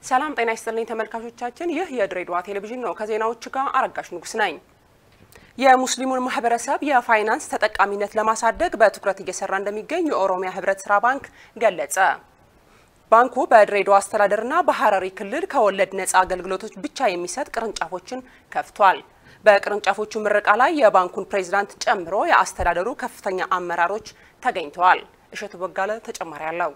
ሰላም ጤና ይስጥልኝ ተመልካቾቻችን፣ ይህ የድሬዳዋ ቴሌቪዥን ነው። ከዜናዎቹ ጋር አረጋሽ ንጉስ ነኝ። የሙስሊሙን ማህበረሰብ የፋይናንስ ተጠቃሚነት ለማሳደግ በትኩረት እየሰራ እንደሚገኝ የኦሮሚያ ህብረት ስራ ባንክ ገለጸ። ባንኩ በድሬዳዋ አስተዳደርና በሐረሪ ክልል ከወለድ ነፃ አገልግሎቶች ብቻ የሚሰጥ ቅርንጫፎችን ከፍቷል። በቅርንጫፎቹ ምረቃ ላይ የባንኩን ፕሬዝዳንት ጨምሮ የአስተዳደሩ ከፍተኛ አመራሮች ተገኝተዋል። እሸቱ በጋለ ተጨማሪ አለው።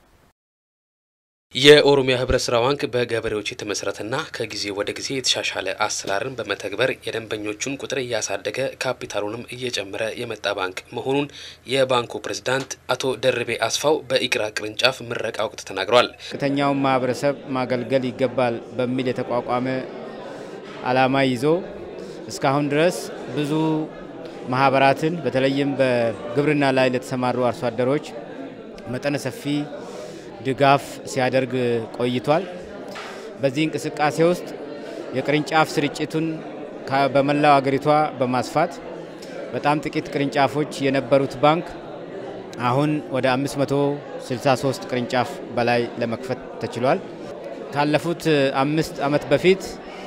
የኦሮሚያ ህብረት ስራ ባንክ በገበሬዎች የተመሰረተና ከጊዜ ወደ ጊዜ የተሻሻለ አሰራርን በመተግበር የደንበኞቹን ቁጥር እያሳደገ ካፒታሉንም እየጨመረ የመጣ ባንክ መሆኑን የባንኩ ፕሬዝዳንት አቶ ደርቤ አስፋው በኢቅራ ቅርንጫፍ ምረቃ ወቅት ተናግረዋል። ዝቅተኛውን ማህበረሰብ ማገልገል ይገባል በሚል የተቋቋመ ዓላማ ይዞ እስካሁን ድረስ ብዙ ማህበራትን በተለይም በግብርና ላይ ለተሰማሩ አርሶ አደሮች መጠነ ሰፊ ድጋፍ ሲያደርግ ቆይቷል። በዚህ እንቅስቃሴ ውስጥ የቅርንጫፍ ስርጭቱን በመላው አገሪቷ በማስፋት በጣም ጥቂት ቅርንጫፎች የነበሩት ባንክ አሁን ወደ 563 ቅርንጫፍ በላይ ለመክፈት ተችሏል። ካለፉት አምስት ዓመት በፊት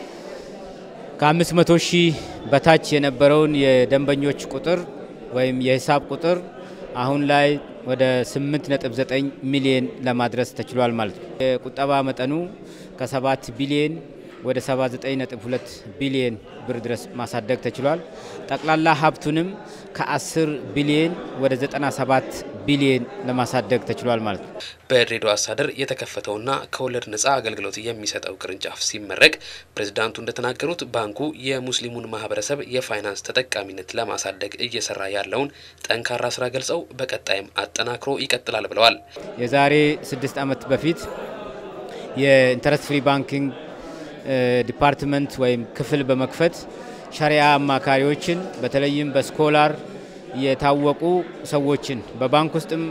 ከ500 ሺህ በታች የነበረውን የደንበኞች ቁጥር ወይም የሂሳብ ቁጥር አሁን ላይ ወደ 8.9 ሚሊዮን ለማድረስ ተችሏል ማለት ነው። የቁጠባ መጠኑ ከ7 ቢሊዮን ወደ 79.2 ቢሊዮን ብር ድረስ ማሳደግ ተችሏል። ጠቅላላ ሀብቱንም ከ10 ቢሊዮን ወደ 97 ቢሊዮን ለማሳደግ ተችሏል ማለት ነው። በድሬዳዋ አስተዳደር የተከፈተውና ከወለድ ነፃ አገልግሎት የሚሰጠው ቅርንጫፍ ሲመረቅ ፕሬዝዳንቱ እንደተናገሩት ባንኩ የሙስሊሙን ማህበረሰብ የፋይናንስ ተጠቃሚነት ለማሳደግ እየሰራ ያለውን ጠንካራ ስራ ገልጸው በቀጣይም አጠናክሮ ይቀጥላል ብለዋል። የዛሬ ስድስት ዓመት በፊት የኢንተረስት ፍሪ ባንኪንግ ዲፓርትመንት ወይም ክፍል በመክፈት ሸሪያ አማካሪዎችን በተለይም በስኮላር የታወቁ ሰዎችን በባንክ ውስጥም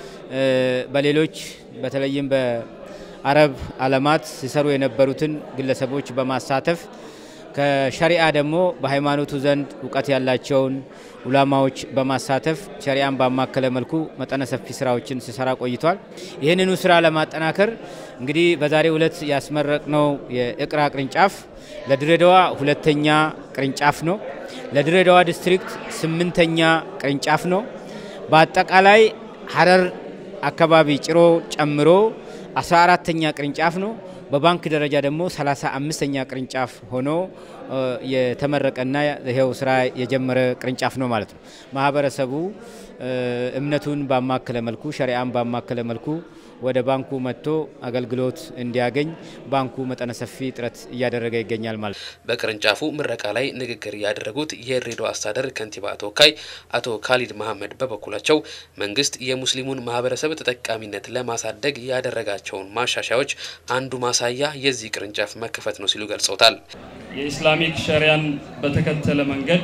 በሌሎች በተለይም በአረብ ዓለማት ሲሰሩ የነበሩትን ግለሰቦች በማሳተፍ ከሸሪአ ደግሞ በሃይማኖቱ ዘንድ እውቀት ያላቸውን ኡላማዎች በማሳተፍ ሸሪአን ባማከለ መልኩ መጠነ ሰፊ ስራዎችን ሲሰራ ቆይቷል። ይህንኑ ስራ ለማጠናከር እንግዲህ በዛሬው ዕለት ያስመረቅነው የኢቅራ ቅርንጫፍ ለድሬዳዋ ሁለተኛ ቅርንጫፍ ነው። ለድሬዳዋ ዲስትሪክት ስምንተኛ ቅርንጫፍ ነው። በአጠቃላይ ሀረር አካባቢ ጭሮ ጨምሮ 14ተኛ ቅርንጫፍ ነው። በባንክ ደረጃ ደግሞ 35ኛ ቅርንጫፍ ሆኖ የተመረቀና ይኸው ስራ የጀመረ ቅርንጫፍ ነው ማለት ነው። ማህበረሰቡ እምነቱን ባማከለ መልኩ ሸሪአን ባማከለ መልኩ ወደ ባንኩ መጥቶ አገልግሎት እንዲያገኝ ባንኩ መጠነ ሰፊ ጥረት እያደረገ ይገኛል ማለት ነው። በቅርንጫፉ ምረቃ ላይ ንግግር ያደረጉት የድሬዳዋ አስተዳደር ከንቲባ ተወካይ አቶ ካሊድ መሐመድ በበኩላቸው መንግስት የሙስሊሙን ማህበረሰብ ተጠቃሚነት ለማሳደግ ያደረጋቸውን ማሻሻያዎች አንዱ ማሳያ የዚህ ቅርንጫፍ መከፈት ነው ሲሉ ገልጸውታል። የኢስላሚክ ሸሪያን በተከተለ መንገድ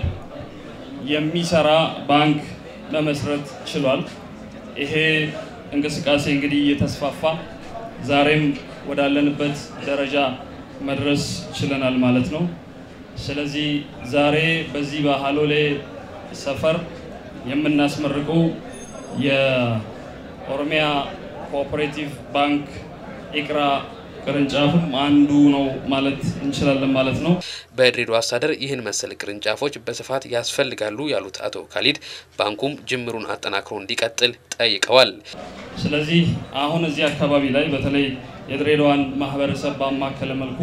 የሚሰራ ባንክ መመስረት ችሏል። ይሄ እንቅስቃሴ እንግዲህ እየተስፋፋ ዛሬም ወዳለንበት ደረጃ መድረስ ችለናል ማለት ነው። ስለዚህ ዛሬ በዚህ በሀሎሌ ሰፈር የምናስመርቀው የኦሮሚያ ኮኦፐሬቲቭ ባንክ ኢቅራ ቅርንጫፍም አንዱ ነው ማለት እንችላለን ማለት ነው። በድሬዳዋ አስተዳደር ይህን መሰል ቅርንጫፎች በስፋት ያስፈልጋሉ ያሉት አቶ ካሊድ ባንኩም ጅምሩን አጠናክሮ እንዲቀጥል ጠይቀዋል። ስለዚህ አሁን እዚህ አካባቢ ላይ በተለይ የድሬዳዋን ማህበረሰብ ባማከለ መልኩ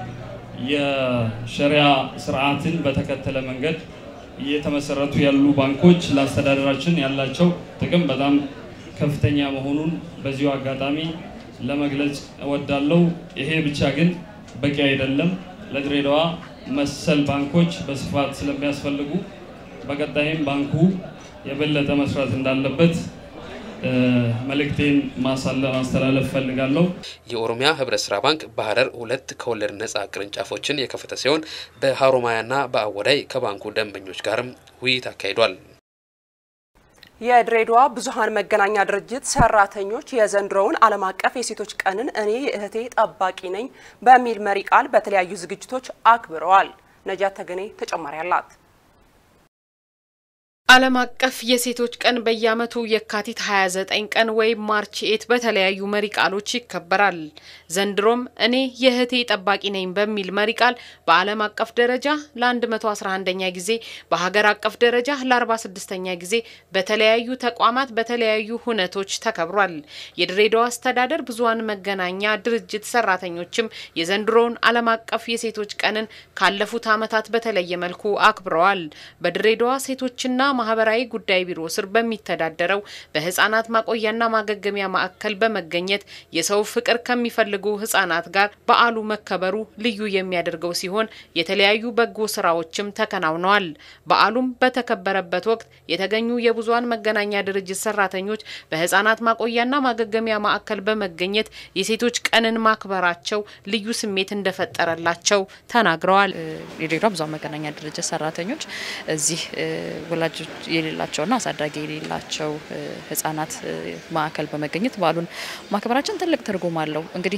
የሸሪያ ስርዓትን በተከተለ መንገድ እየተመሰረቱ ያሉ ባንኮች ለአስተዳደራችን ያላቸው ጥቅም በጣም ከፍተኛ መሆኑን በዚሁ አጋጣሚ ለመግለጽ እወዳለሁ። ይሄ ብቻ ግን በቂ አይደለም። ለድሬዳዋ መሰል ባንኮች በስፋት ስለሚያስፈልጉ በቀጣይም ባንኩ የበለጠ መስራት እንዳለበት መልእክቴን ማስተላለፍ ፈልጋለሁ። የኦሮሚያ ህብረት ስራ ባንክ በሀረር ሁለት ከወለድ ነፃ ቅርንጫፎችን የከፈተ ሲሆን በሀሮማያና በአወዳይ ከባንኩ ደንበኞች ጋርም ውይይት አካሂዷል። የድሬዳዋ ብዙሃን መገናኛ ድርጅት ሰራተኞች የዘንድሮውን ዓለም አቀፍ የሴቶች ቀንን እኔ የእህቴ ጠባቂ ነኝ በሚል መሪ ቃል በተለያዩ ዝግጅቶች አክብረዋል። ነጃት ተገኔ ተጨማሪ አላት። ዓለም አቀፍ የሴቶች ቀን በየዓመቱ የካቲት 29 ቀን ወይም ማርች ኤት በተለያዩ መሪ ቃሎች ይከበራል። ዘንድሮም እኔ የእህቴ ጠባቂ ነኝ በሚል መሪ ቃል በዓለም አቀፍ ደረጃ ለ111ኛ ጊዜ በሀገር አቀፍ ደረጃ ለ46ኛ ጊዜ በተለያዩ ተቋማት በተለያዩ ሁነቶች ተከብሯል። የድሬዳዋ አስተዳደር ብዙኃን መገናኛ ድርጅት ሰራተኞችም የዘንድሮውን ዓለም አቀፍ የሴቶች ቀንን ካለፉት ዓመታት በተለየ መልኩ አክብረዋል። በድሬዳዋ ሴቶችና ማህበራዊ ጉዳይ ቢሮ ስር በሚተዳደረው በህጻናት ማቆያና ማገገሚያ ማዕከል በመገኘት የሰው ፍቅር ከሚፈልጉ ህጻናት ጋር በዓሉ መከበሩ ልዩ የሚያደርገው ሲሆን የተለያዩ በጎ ስራዎችም ተከናውነዋል። በዓሉም በተከበረበት ወቅት የተገኙ የብዙኃን መገናኛ ድርጅት ሰራተኞች በህጻናት ማቆያና ማገገሚያ ማዕከል በመገኘት የሴቶች ቀንን ማክበራቸው ልዩ ስሜት እንደፈጠረላቸው ተናግረዋል። የድሬዳዋ ብዙኃን መገናኛ ድርጅት ሰራተኞች እዚህ ወላጆች የሌላቸውና አሳዳጊ የሌላቸው ህጻናት ማዕከል በመገኘት በዓሉን ማክበራችን ትልቅ ትርጉም አለው። እንግዲህ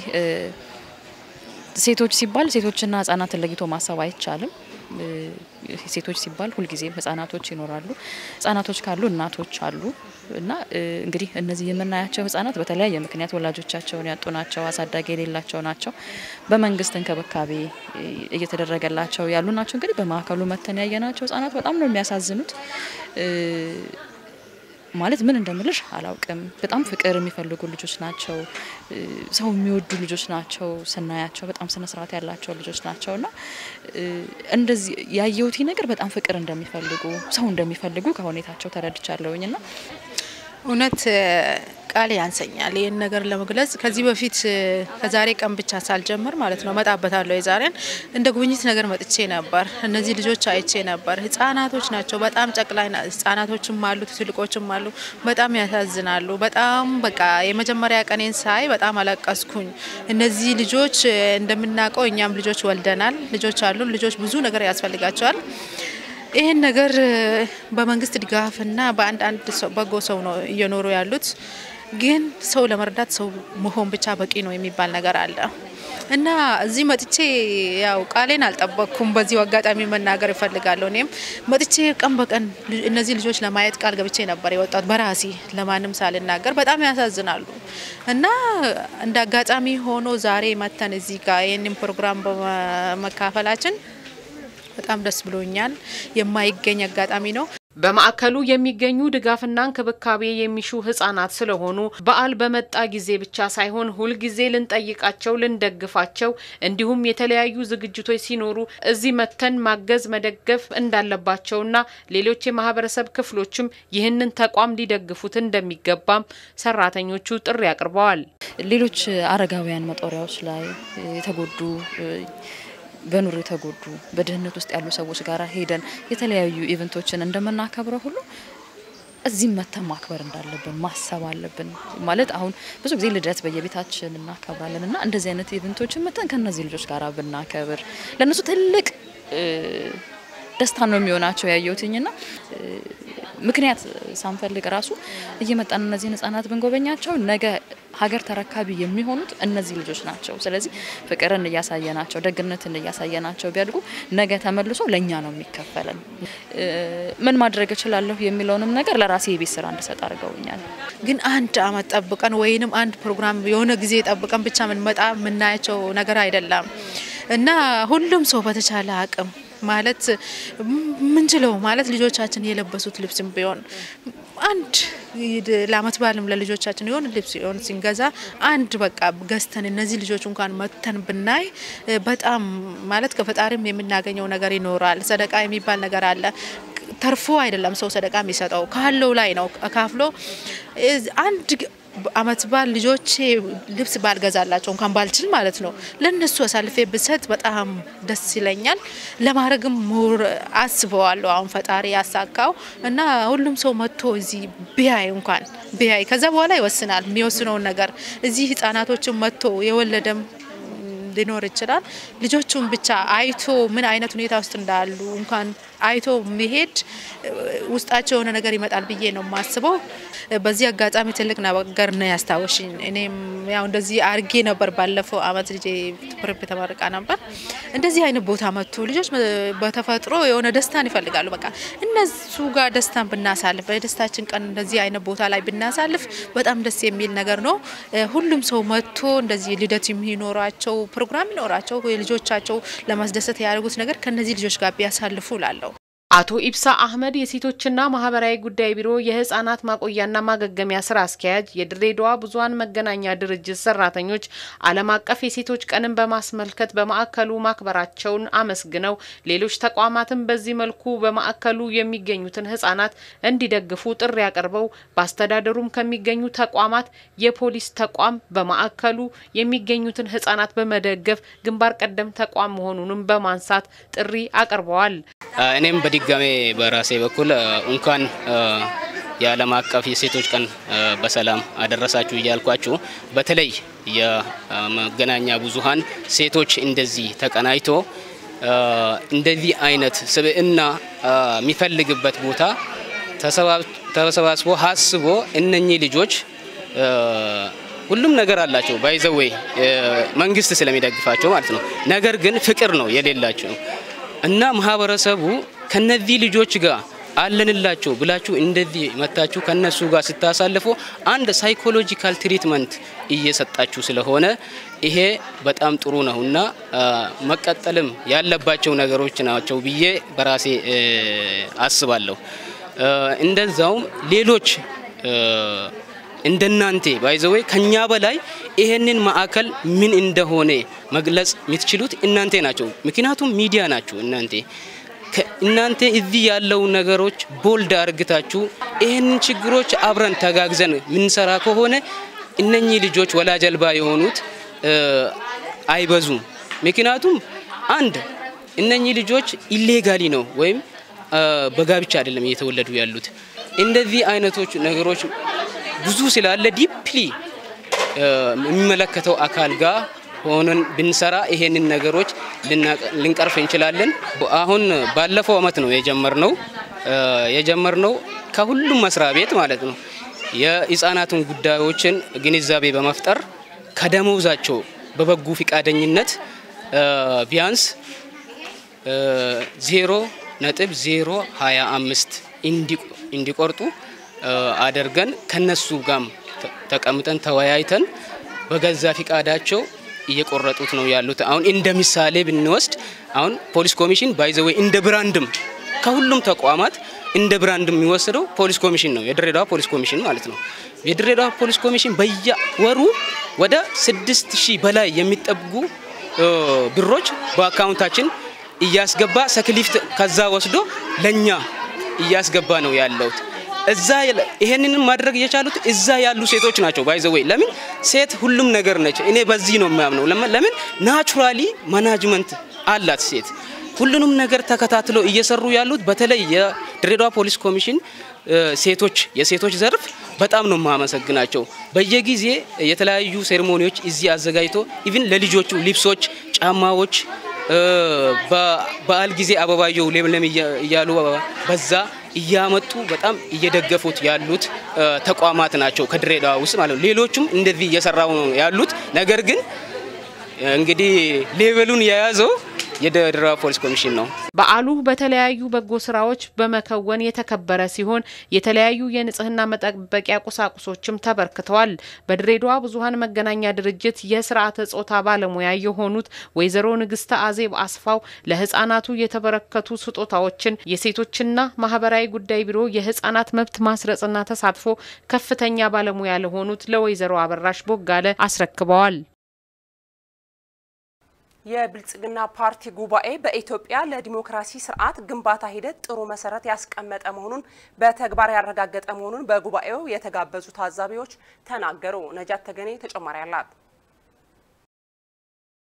ሴቶች ሲባል ሴቶችና ህጻናትን ለይቶ ማሰብ አይቻልም። ሴቶች ሲባል ሁልጊዜም ህጻናቶች ይኖራሉ። ህጻናቶች ካሉ እናቶች አሉ እና እንግዲህ እነዚህ የምናያቸው ህጻናት በተለያየ ምክንያት ወላጆቻቸውን ያጡ ናቸው፣ አሳዳጊ የሌላቸው ናቸው። በመንግስት እንክብካቤ እየተደረገላቸው ያሉ ናቸው። እንግዲህ በማዕከሉ መተን ያየናቸው ህጻናት በጣም ነው የሚያሳዝኑት። ማለት ምን እንደምልሽ አላውቅም። በጣም ፍቅር የሚፈልጉ ልጆች ናቸው። ሰው የሚወዱ ልጆች ናቸው። ስናያቸው በጣም ስነ ስርዓት ያላቸው ልጆች ናቸው እና እንደዚህ ያየሁት ነገር በጣም ፍቅር እንደሚፈልጉ ሰው እንደሚፈልጉ ከሁኔታቸው ተረድቻለሁኝ እና እውነት ቃል ያንሰኛል ይህን ነገር ለመግለጽ። ከዚህ በፊት ከዛሬ ቀን ብቻ ሳልጀምር ማለት ነው እመጣበታለሁ። የዛሬን እንደ ጉብኝት ነገር መጥቼ ነበር። እነዚህ ልጆች አይቼ ነበር። ህጻናቶች ናቸው። በጣም ጨቅላይ ህጻናቶችም አሉ፣ ትልቆችም አሉ። በጣም ያሳዝናሉ። በጣም በቃ የመጀመሪያ ቀኔን ሳይ በጣም አለቀስኩኝ። እነዚህ ልጆች እንደምናውቀው እኛም ልጆች ወልደናል። ልጆች አሉን። ልጆች ብዙ ነገር ያስፈልጋቸዋል። ይህን ነገር በመንግስት ድጋፍና በአንድ አንድ በጎ ሰው ነው እየኖሩ ያሉት። ግን ሰው ለመርዳት ሰው መሆን ብቻ በቂ ነው የሚባል ነገር አለ እና እዚህ መጥቼ ያው ቃሌን አልጠበቅኩም። በዚሁ አጋጣሚ መናገር እፈልጋለሁ። እኔም መጥቼ ቀን በቀን እነዚህ ልጆች ለማየት ቃል ገብቼ ነበር የወጣት በራሴ ለማንም ሳልናገር። በጣም ያሳዝናሉ እና እንደ አጋጣሚ ሆኖ ዛሬ መተን እዚህ ጋር ይህንን ፕሮግራም በመካፈላችን በጣም ደስ ብሎኛል። የማይገኝ አጋጣሚ ነው። በማዕከሉ የሚገኙ ድጋፍና እንክብካቤ የሚሹ ህጻናት ስለሆኑ በዓል በመጣ ጊዜ ብቻ ሳይሆን ሁልጊዜ ልንጠይቃቸው፣ ልንደግፋቸው እንዲሁም የተለያዩ ዝግጅቶች ሲኖሩ እዚህ መተን ማገዝ፣ መደገፍ እንዳለባቸውና ሌሎች የማህበረሰብ ክፍሎችም ይህንን ተቋም ሊደግፉት እንደሚገባም ሰራተኞቹ ጥሪ አቅርበዋል። ሌሎች አረጋውያን መጦሪያዎች ላይ የተጎዱ በኑሮ የተጎዱ በድህነት ውስጥ ያሉ ሰዎች ጋር ሄደን የተለያዩ ኢቨንቶችን እንደምናከብረው ሁሉ እዚህም መተን ማክበር እንዳለብን ማሰብ አለብን። ማለት አሁን ብዙ ጊዜ ልደት በየቤታችን እናከብራለን እና እንደዚህ አይነት ኢቨንቶችን መተን ከእነዚህ ልጆች ጋር ብናከብር ለእነሱ ትልቅ ደስታ ነው የሚሆናቸው ያየሁትኝና ምክንያት ሳንፈልግ ራሱ እየመጣን እነዚህን ህጻናት ብንጎበኛቸው ነገ ሀገር ተረካቢ የሚሆኑት እነዚህ ልጆች ናቸው። ስለዚህ ፍቅርን እያሳየናቸው፣ ደግነትን እያሳየናቸው ቢያድጉ ነገ ተመልሶ ለእኛ ነው የሚከፈለን። ምን ማድረግ እችላለሁ የሚለውንም ነገር ለራሴ የቤት ስራ እንድሰጥ አድርገውኛል። ግን አንድ አመት ጠብቀን ወይንም አንድ ፕሮግራም የሆነ ጊዜ ጠብቀን ብቻ ምንመጣ የምናያቸው ነገር አይደለም እና ሁሉም ሰው በተቻለ አቅም ማለት ምንችለው ማለት ልጆቻችን የለበሱት ልብስም ቢሆን አንድ ለአመት በዓልም ለልጆቻችን የሆነ ልብስ ሆን ሲንገዛ አንድ በቃ ገዝተን እነዚህ ልጆች እንኳን መተን ብናይ በጣም ማለት ከፈጣሪም የምናገኘው ነገር ይኖራል። ሰደቃ የሚባል ነገር አለ። ተርፎ አይደለም ሰው ሰደቃ የሚሰጠው ካለው ላይ ነው ካፍሎ አንድ አመት በዓል ልጆቼ ልብስ ባልገዛላቸው እንኳን ባልችል ማለት ነው ለነሱ አሳልፌ ብሰጥ በጣም ደስ ይለኛል። ለማድረግም ሙር አስበዋለሁ። አሁን ፈጣሪ ያሳካው እና ሁሉም ሰው መጥቶ እዚህ ቢያይ እንኳን ቢያይ ከዛ በኋላ ይወስናል የሚወስነውን ነገር እዚህ ህጻናቶችን መጥቶ የወለደም ሊኖር ይችላል። ልጆቹን ብቻ አይቶ ምን አይነት ሁኔታ ውስጥ እንዳሉ እንኳን አይቶ መሄድ ውስጣቸው የሆነ ነገር ይመጣል ብዬ ነው የማስበው። በዚህ አጋጣሚ ትልቅ ነገር ነው ያስታወሽኝ። እኔም ያው እንደዚህ አርጌ ነበር ባለፈው አመት ልጄ ፕሬፕ ተመርቃ ነበር። እንደዚህ አይነት ቦታ መጥቶ ልጆች በተፈጥሮ የሆነ ደስታን ይፈልጋሉ። በቃ እነሱ ጋር ደስታን ብናሳልፍ በደስታችን ቀን እንደዚህ አይነት ቦታ ላይ ብናሳልፍ በጣም ደስ የሚል ነገር ነው። ሁሉም ሰው መጥቶ እንደዚህ ልደት የሚኖራቸው ፕሮግራም ይኖራቸው ልጆቻቸው ለማስደሰት ያደርጉት ነገር ከነዚህ ልጆች ጋር ቢያሳልፉ ላለሁ። አቶ ኢብሳ አህመድ የሴቶችና ማህበራዊ ጉዳይ ቢሮ የህጻናት ማቆያና ማገገሚያ ስራ አስኪያጅ፣ የድሬዳዋ ብዙኃን መገናኛ ድርጅት ሰራተኞች ዓለም አቀፍ የሴቶች ቀንን በማስመልከት በማዕከሉ ማክበራቸውን አመስግነው ሌሎች ተቋማትም በዚህ መልኩ በማዕከሉ የሚገኙትን ህጻናት እንዲደግፉ ጥሪ አቅርበው በአስተዳደሩም ከሚገኙ ተቋማት የፖሊስ ተቋም በማዕከሉ የሚገኙትን ህጻናት በመደገፍ ግንባር ቀደም ተቋም መሆኑንም በማንሳት ጥሪ አቅርበዋል። እኔም በድጋሜ በራሴ በኩል እንኳን የዓለም አቀፍ የሴቶች ቀን በሰላም አደረሳችሁ እያልኳችሁ በተለይ የመገናኛ ብዙኃን ሴቶች እንደዚህ ተቀናጅቶ እንደዚህ አይነት ስብዕና የሚፈልግበት ቦታ ተሰባስቦ ሀስቦ እነኚህ ልጆች ሁሉም ነገር አላቸው ባይዘወይ መንግስት ስለሚደግፋቸው ማለት ነው። ነገር ግን ፍቅር ነው የሌላቸው እና ማህበረሰቡ ከነዚህ ልጆች ጋር አለንላቸው ብላችሁ እንደዚህ መታችሁ ከነሱ ጋር ስታሳልፉ አንድ ሳይኮሎጂካል ትሪትመንት እየሰጣችሁ ስለሆነ ይሄ በጣም ጥሩ ነው እና መቀጠልም ያለባቸው ነገሮች ናቸው ብዬ በራሴ አስባለሁ። እንደዛውም ሌሎች እንደናንተ ባይዘወይ ከኛ በላይ ይሄንን ማዕከል ምን እንደሆነ መግለጽ የምትችሉት እናንተ ናቸው። ምክንያቱም ሚዲያ ናችሁ እናንተ እናንተ እዚህ ያለው ነገሮች ቦልድ አርግታችሁ ይህንን ችግሮች አብረን ተጋግዘን ምንሰራ ከሆነ እነኚህ ልጆች ወላጅ አልባ የሆኑት አይበዙም። ምክንያቱም አንድ እነኚህ ልጆች ኢሌጋሊ ነው ወይም በጋብቻ አይደለም እየተወለዱ ያሉት። እንደዚህ አይነቶች ነገሮች ብዙ ስላለ ዲፕሊ የሚመለከተው አካል ጋር ሆነን ብንሰራ ይሄንን ነገሮች ልንቀርፍ እንችላለን። አሁን ባለፈው አመት ነው የጀመርነው የጀመርነው ከሁሉም መስሪያ ቤት ማለት ነው የህፃናትን ጉዳዮችን ግንዛቤ በመፍጠር ከደሞዛቸው በበጎ ፈቃደኝነት ቢያንስ ዜሮ ነጥብ ዜሮ ሀያ አምስት እንዲቆርጡ አድርገን ከነሱ ጋም ተቀምጠን ተወያይተን በገዛ ፈቃዳቸው እየቆረጡት ነው ያሉት። አሁን እንደ ምሳሌ ብንወስድ አሁን ፖሊስ ኮሚሽን ባይዘወይ እንደ ብራንድም ከሁሉም ተቋማት እንደ ብራንድ የሚወስደው ፖሊስ ኮሚሽን ነው፣ የድሬዳዋ ፖሊስ ኮሚሽን ማለት ነው። የድሬዳዋ ፖሊስ ኮሚሽን በየወሩ ወደ ስድስት ሺህ በላይ የሚጠጉ ብሮች በአካውንታችን እያስገባ ሰክሊፍት ከዛ ወስዶ ለኛ እያስገባ ነው ያለውት። እዛ ይሄንን ማድረግ የቻሉት እዛ ያሉ ሴቶች ናቸው። ባይዘወይ ለምን ሴት ሁሉም ነገር ነች። እኔ በዚህ ነው የሚያምነው። ለምን ናቹራሊ ማናጅመንት አላት ሴት። ሁሉንም ነገር ተከታትለው እየሰሩ ያሉት በተለይ የድሬዳዋ ፖሊስ ኮሚሽን ሴቶች የሴቶች ዘርፍ በጣም ነው የማመሰግናቸው። በየጊዜ የተለያዩ ሴሬሞኒዎች እዚህ አዘጋጅቶ ኢቭን ለልጆቹ ልብሶች፣ ጫማዎች በበዓል ጊዜ አበባየው ለምለም እያሉ በዛ እያመጡ በጣም እየደገፉት ያሉት ተቋማት ናቸው ከድሬዳዋ ውስጥ ማለት ነው። ሌሎቹም እንደዚህ እየሰራው ነው ያሉት። ነገር ግን እንግዲህ ሌቨሉን የያዘው የድሬዳዋ ፖሊስ ኮሚሽን ነው። በዓሉ በተለያዩ በጎ ስራዎች በመከወን የተከበረ ሲሆን የተለያዩ የንጽህና መጠበቂያ ቁሳቁሶችም ተበርክተዋል። በድሬዳዋ ብዙኃን መገናኛ ድርጅት የስርዓተ ጾታ ባለሙያ የሆኑት ወይዘሮ ንግስተ አዜብ አስፋው ለህጻናቱ የተበረከቱ ስጦታዎችን የሴቶችና ማህበራዊ ጉዳይ ቢሮ የህጻናት መብት ማስረጽና ተሳትፎ ከፍተኛ ባለሙያ ለሆኑት ለወይዘሮ አበራሽ ቦጋለ አስረክበዋል። የብልጽግና ፓርቲ ጉባኤ በኢትዮጵያ ለዲሞክራሲ ስርዓት ግንባታ ሂደት ጥሩ መሰረት ያስቀመጠ መሆኑን በተግባር ያረጋገጠ መሆኑን በጉባኤው የተጋበዙ ታዛቢዎች ተናገሩ። ነጃት ተገኔ ተጨማሪ አላት።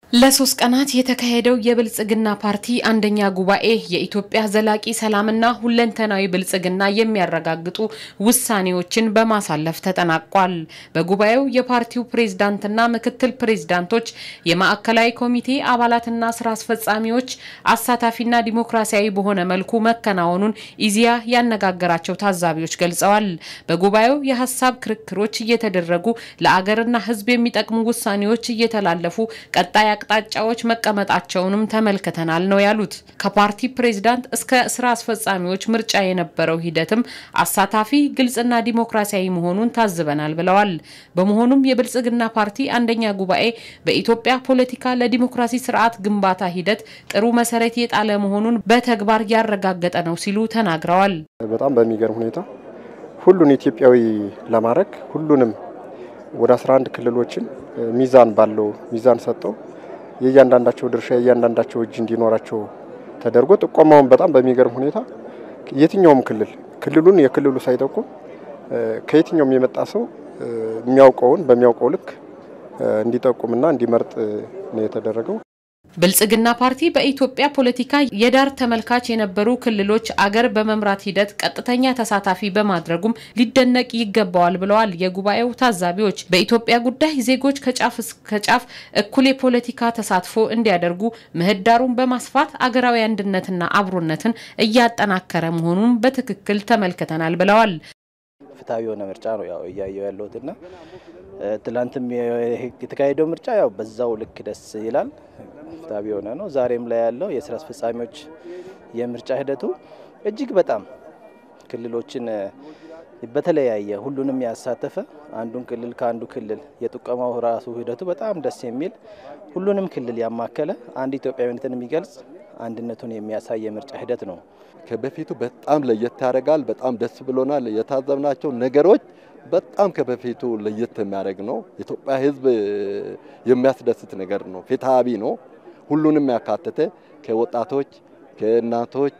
ለሶስት ቀናት የተካሄደው የብልጽግና ፓርቲ አንደኛ ጉባኤ የኢትዮጵያ ዘላቂ ሰላምና ሁለንተናዊ ብልጽግና የሚያረጋግጡ ውሳኔዎችን በማሳለፍ ተጠናቋል። በጉባኤው የፓርቲው ፕሬዝዳንትና ምክትል ፕሬዝዳንቶች፣ የማዕከላዊ ኮሚቴ አባላትና ስራ አስፈጻሚዎች አሳታፊና ዲሞክራሲያዊ በሆነ መልኩ መከናወኑን ኢዜአ ያነጋገራቸው ታዛቢዎች ገልጸዋል። በጉባኤው የሀሳብ ክርክሮች እየተደረጉ ለአገርና ሕዝብ የሚጠቅሙ ውሳኔዎች እየተላለፉ ቀጣይ አቅጣጫዎች መቀመጣቸውንም ተመልክተናል ነው ያሉት። ከፓርቲ ፕሬዝዳንት እስከ ስራ አስፈጻሚዎች ምርጫ የነበረው ሂደትም አሳታፊ፣ ግልጽና ዲሞክራሲያዊ መሆኑን ታዝበናል ብለዋል። በመሆኑም የብልጽግና ፓርቲ አንደኛ ጉባኤ በኢትዮጵያ ፖለቲካ ለዲሞክራሲ ስርዓት ግንባታ ሂደት ጥሩ መሰረት የጣለ መሆኑን በተግባር ያረጋገጠ ነው ሲሉ ተናግረዋል። በጣም በሚገርም ሁኔታ ሁሉን ኢትዮጵያዊ ለማድረግ ሁሉንም ወደ 11 ክልሎችን ሚዛን ባለው ሚዛን ሰጠው የእያንዳንዳቸው ድርሻ የእያንዳንዳቸው እጅ እንዲኖራቸው ተደርጎ ጥቆማውን በጣም በሚገርም ሁኔታ የትኛውም ክልል ክልሉን የክልሉ ሳይጠቁም ከየትኛውም የመጣ ሰው የሚያውቀውን በሚያውቀው ልክ እንዲጠቁምና እንዲመርጥ ነው የተደረገው። ብልጽግና ፓርቲ በኢትዮጵያ ፖለቲካ የዳር ተመልካች የነበሩ ክልሎች አገር በመምራት ሂደት ቀጥተኛ ተሳታፊ በማድረጉም ሊደነቅ ይገባዋል ብለዋል የጉባኤው ታዛቢዎች። በኢትዮጵያ ጉዳይ ዜጎች ከጫፍ እስከ ጫፍ እኩል የፖለቲካ ተሳትፎ እንዲያደርጉ ምህዳሩን በማስፋት አገራዊ አንድነትና አብሮነትን እያጠናከረ መሆኑን በትክክል ተመልክተናል ብለዋል። ፍትሐዊ የሆነ ምርጫ ነው ያው እያየው ያለሁትና ትላንትም የተካሄደው ምርጫ ያው በዛው ልክ ደስ ይላል። ፍትሐዊ የሆነ ነው። ዛሬም ላይ ያለው የስራ አስፈጻሚዎች የምርጫ ሂደቱ እጅግ በጣም ክልሎችን በተለያየ ሁሉንም ያሳተፈ አንዱን ክልል ከአንዱ ክልል የጥቆማው ራሱ ሂደቱ በጣም ደስ የሚል ሁሉንም ክልል ያማከለ አንድ ኢትዮጵያዊነትን የሚገልጽ አንድነቱን የሚያሳይ የምርጫ ሂደት ነው። ከበፊቱ በጣም ለየት ያደርጋል። በጣም ደስ ብሎናል። የታዘብናቸው ነገሮች በጣም ከበፊቱ ለየት የሚያደርግ ነው። ኢትዮጵያ ሕዝብ የሚያስደስት ነገር ነው። ፍትሐዊ ነው። ሁሉንም ያካተተ ከወጣቶች፣ ከእናቶች፣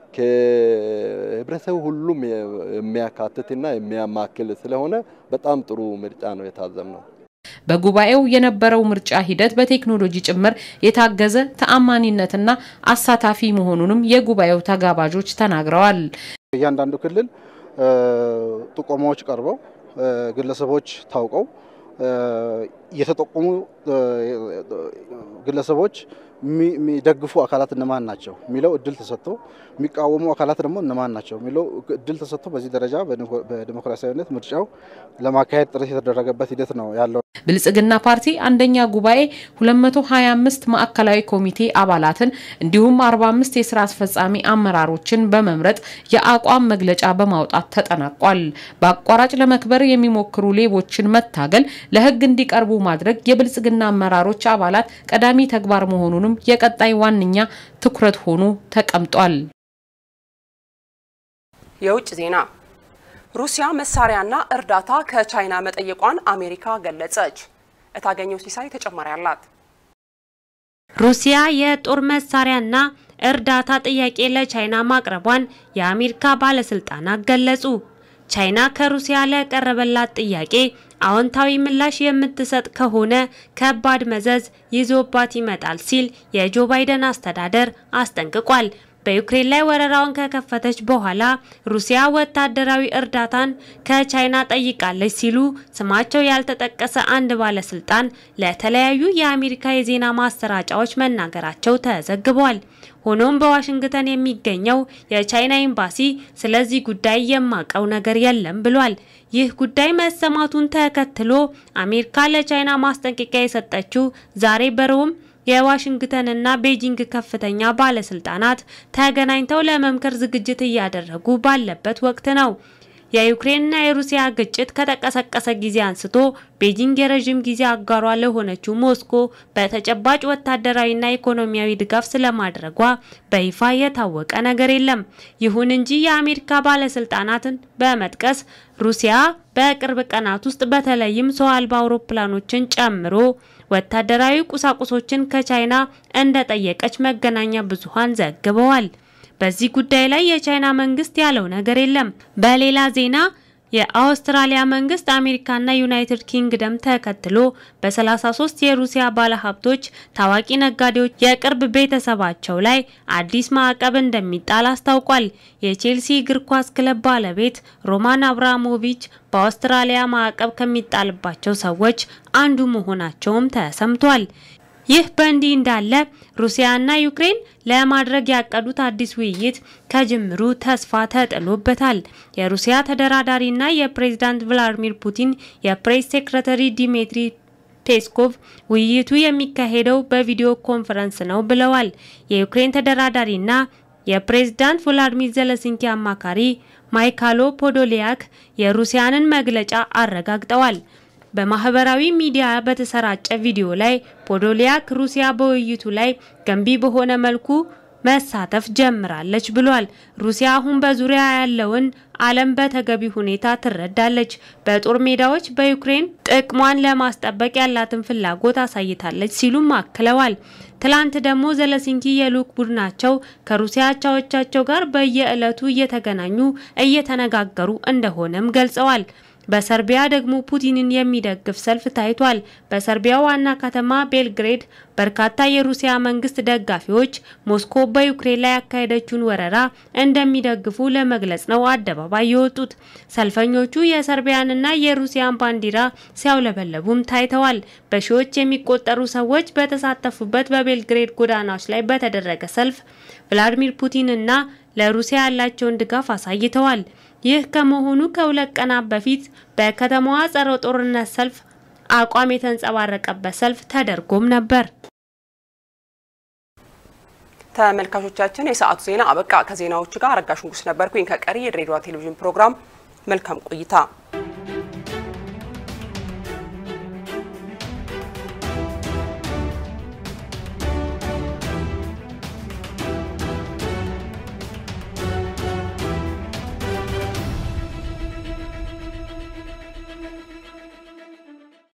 ከህብረተሰቡ ሁሉም የሚያካትትና የሚያማክል ስለሆነ በጣም ጥሩ ምርጫ ነው የታዘብነው። በጉባኤው የነበረው ምርጫ ሂደት በቴክኖሎጂ ጭምር የታገዘ ተአማኒነትና አሳታፊ መሆኑንም የጉባኤው ተጋባዦች ተናግረዋል። እያንዳንዱ ክልል ጥቆማዎች ቀርበው ግለሰቦች ታውቀው የተጠቆሙ ግለሰቦች የሚደግፉ አካላት እነማን ናቸው የሚለው እድል ተሰጥቶ የሚቃወሙ አካላት ደግሞ እነማን ናቸው የሚለው እድል ተሰጥቶ በዚህ ደረጃ በዲሞክራሲያዊነት ምርጫው ለማካሄድ ጥረት የተደረገበት ሂደት ነው ያለው። ብልጽግና ፓርቲ አንደኛ ጉባኤ 225 ማዕከላዊ ኮሚቴ አባላትን እንዲሁም 45 የስራ አስፈጻሚ አመራሮችን በመምረጥ የአቋም መግለጫ በማውጣት ተጠናቋል። በአቋራጭ ለመክበር የሚሞክሩ ሌቦችን መታገል፣ ለሕግ እንዲቀርቡ ማድረግ የብልጽግና አመራሮች አባላት ቀዳሚ ተግባር መሆኑንም የቀጣይ ዋነኛ ትኩረት ሆኖ ተቀምጧል። የውጭ ዜና ሩሲያ መሳሪያና እርዳታ ከቻይና መጠየቋን አሜሪካ ገለጸች። እታገኘው ሲሳይ ተጨማሪ አላት። ሩሲያ የጦር መሳሪያና እርዳታ ጥያቄ ለቻይና ማቅረቧን የአሜሪካ ባለስልጣናት ገለጹ። ቻይና ከሩሲያ ለቀረበላት ጥያቄ አዎንታዊ ምላሽ የምትሰጥ ከሆነ ከባድ መዘዝ ይዞባት ይመጣል ሲል የጆ ባይደን አስተዳደር አስጠንቅቋል። በዩክሬን ላይ ወረራውን ከከፈተች በኋላ ሩሲያ ወታደራዊ እርዳታን ከቻይና ጠይቃለች ሲሉ ስማቸው ያልተጠቀሰ አንድ ባለስልጣን ለተለያዩ የአሜሪካ የዜና ማሰራጫዎች መናገራቸው ተዘግቧል። ሆኖም በዋሽንግተን የሚገኘው የቻይና ኤምባሲ ስለዚህ ጉዳይ የማቀው ነገር የለም ብሏል። ይህ ጉዳይ መሰማቱን ተከትሎ አሜሪካ ለቻይና ማስጠንቀቂያ የሰጠችው ዛሬ በሮም የዋሽንግተንና ቤጂንግ ከፍተኛ ባለስልጣናት ተገናኝተው ለመምከር ዝግጅት እያደረጉ ባለበት ወቅት ነው። የዩክሬንና የሩሲያ ግጭት ከተቀሰቀሰ ጊዜ አንስቶ ቤጂንግ የረዥም ጊዜ አጋሯ ለሆነችው ሞስኮ በተጨባጭ ወታደራዊና ኢኮኖሚያዊ ድጋፍ ስለማድረጓ በይፋ የታወቀ ነገር የለም። ይሁን እንጂ የአሜሪካ ባለስልጣናትን በመጥቀስ ሩሲያ በቅርብ ቀናት ውስጥ በተለይም ሰው አልባ አውሮፕላኖችን ጨምሮ ወታደራዊ ቁሳቁሶችን ከቻይና እንደጠየቀች መገናኛ ብዙሃን ዘግበዋል። በዚህ ጉዳይ ላይ የቻይና መንግስት ያለው ነገር የለም። በሌላ ዜና የአውስትራሊያ መንግስት አሜሪካና ዩናይትድ ኪንግደም ተከትሎ በ33 የሩሲያ ባለሀብቶች፣ ታዋቂ ነጋዴዎች፣ የቅርብ ቤተሰባቸው ላይ አዲስ ማዕቀብ እንደሚጣል አስታውቋል። የቼልሲ እግር ኳስ ክለብ ባለቤት ሮማን አብራሞቪች በአውስትራሊያ ማዕቀብ ከሚጣልባቸው ሰዎች አንዱ መሆናቸውም ተሰምቷል። ይህ በእንዲህ እንዳለ ሩሲያና ዩክሬን ለማድረግ ያቀዱት አዲስ ውይይት ከጅምሩ ተስፋ ተጥሎበታል። የሩሲያ ተደራዳሪና የፕሬዝዳንት ቭላዲሚር ፑቲን የፕሬስ ሴክሬታሪ ዲሚትሪ ፔስኮቭ ውይይቱ የሚካሄደው በቪዲዮ ኮንፈረንስ ነው ብለዋል። የዩክሬን ተደራዳሪና የፕሬዝዳንት ቮሎዲሚር ዘለንስኪ አማካሪ ማይካሎ ፖዶሊያክ የሩሲያንን መግለጫ አረጋግጠዋል። በማህበራዊ ሚዲያ በተሰራጨ ቪዲዮ ላይ ፖዶሊያክ ሩሲያ በውይይቱ ላይ ገንቢ በሆነ መልኩ መሳተፍ ጀምራለች ብሏል። ሩሲያ አሁን በዙሪያ ያለውን ዓለም በተገቢ ሁኔታ ትረዳለች። በጦር ሜዳዎች በዩክሬን ጥቅሟን ለማስጠበቅ ያላትን ፍላጎት አሳይታለች ሲሉም አክለዋል። ትላንት ደግሞ ዘለንስኪ የልዑክ ቡድናቸው ከሩሲያ አቻዎቻቸው ጋር በየዕለቱ እየተገናኙ እየተነጋገሩ እንደሆነም ገልጸዋል። በሰርቢያ ደግሞ ፑቲንን የሚደግፍ ሰልፍ ታይቷል። በሰርቢያ ዋና ከተማ ቤልግሬድ በርካታ የሩሲያ መንግስት ደጋፊዎች ሞስኮ በዩክሬን ላይ ያካሄደችውን ወረራ እንደሚደግፉ ለመግለጽ ነው አደባባይ የወጡት። ሰልፈኞቹ የሰርቢያንና የሩሲያን ባንዲራ ሲያውለበለቡም ታይተዋል። በሺዎች የሚቆጠሩ ሰዎች በተሳተፉበት በቤልግሬድ ጎዳናዎች ላይ በተደረገ ሰልፍ ቭላዲሚር ፑቲንና ለሩሲያ ያላቸውን ድጋፍ አሳይተዋል። ይህ ከመሆኑ ከሁለት ቀናት በፊት በከተማዋ ጸረ ጦርነት ሰልፍ አቋም የተንጸባረቀበት ሰልፍ ተደርጎም ነበር። ተመልካቾቻችን የሰዓቱ ዜና አበቃ። ከዜናዎቹ ጋር አረጋሽ ንጉስ ነበርኩኝ። ከቀሪ የድሬዳዋ ቴሌቪዥን ፕሮግራም መልካም ቆይታ